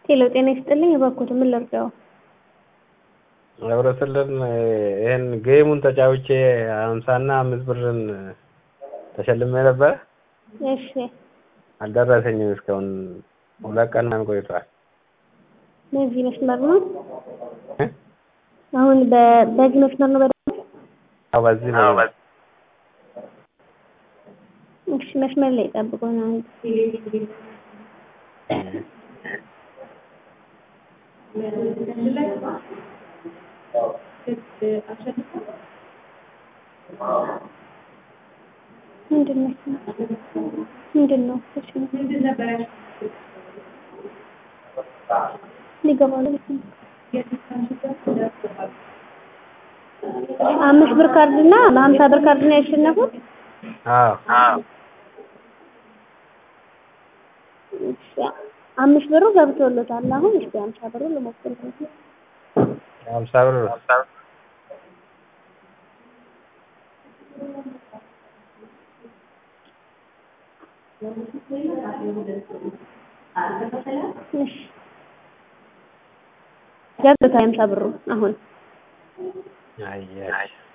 ሄሎ ጤና ይስጥልኝ እባክዎት ምን ልርዳዎ? አብረስልን ይሄን ጌሙን ተጫውቼ ሀምሳና አምስት ብርን ተሸልሜ ነበረ። እሺ አልደረሰኝም እስካሁን ሁለት ቀን ምናምን ቆይቷል። በዚህ መስመር ነው አሁን በ- በዚህ መስመር ነው በደንብ አዎ በዚህ ነው። እሺ መስመር ላይ ጠብቁን አንድ ምንድን ነው ምንድን ነው እሺ ሊገባ ነው አምስት ብር ካርድ እና በሀምሳ ብር ካርድ ነው ያሸነፉት አዎ እሺ አምስት ብሩ ገብቶሎታል አሁን እስኪ ሀምሳ ብሩ ልሞክር ሀምሳ ብር እሺ ገብቶታል ሀምሳ ብሩ አሁን አየሽ